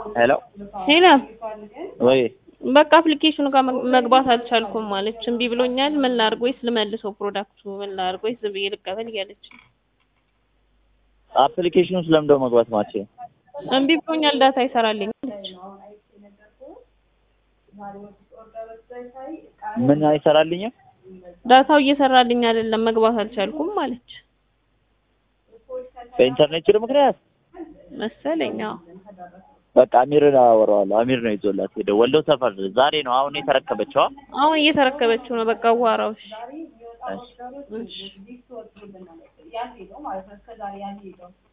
ሄሎ ሄሎ ወይ በቃ አፕሊኬሽኑ ጋር መግ- መግባት አልቻልኩም ማለች። እምቢ ብሎኛል። ምን ላድርግ ወይስ ልመልሰው ፕሮዳክቱ ምን ላድርግ ወይስ ዝም ብዬ ልቀበል እያለች ነው። አፕሊኬሽኑ ስለምደው መግባት ማቼ እምቢ ብሎኛል ዳታ አይሰራልኝ አለች። ምን አይሰራልኝም? ዳታው እየሰራልኝ አይደለም መግባት አልቻልኩም ማለች በኢንተርኔት ችግር ምክንያት መሰለኝ። አዎ በቃ አሚርን አወራዋለሁ። አሚር ነው ይዞላት ሄደው ወሎ ሰፈር ዛሬ ነው አሁን የተረከበችዋ። አሁን እየተረከበችው ነው። በቃ ዋራዎች እሺ። እሺ